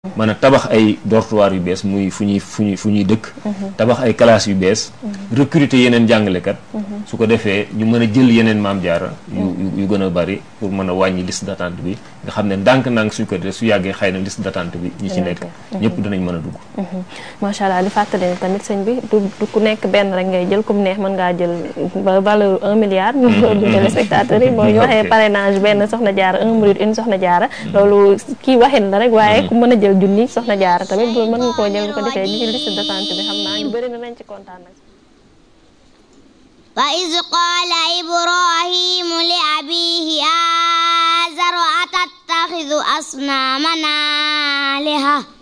mën a tabax ay dortoir yu bees muy fu ñuy fu ñuy fu ñuy dëkk tabax ay classes yu bees recruter yeneen jàngalekat su ko defee ñu mën a jël yeneen maam jaara yu yu gën a bari pour mën a wàññi liste d'attente bi nga xam ne ndànk-ndànk suñ ko defee su yàggee xëy na liste d'attente bi ñi ci nekk ñëpp dinañ mën a dugg macha allah di fàttali ne tamit sëñ bi du du ku nekk benn rek ngay jël comme neex mën ngaa jël ba valeur un milliard du téléspectateurs yi mooy ñu waxee parrainage benn soxna jaara un minute une soxna jaara loolu kii waxin la rek waaye ku mën a jël junni soxna jaara tamit bu mën nga koo jël bu ko defee ñu ci liste d'attente bi xam naa ñu bëri na nañ ci kontaan nag wa iz qaala ibrahimu li abihi aazara atattaxidu asnaaman aaliha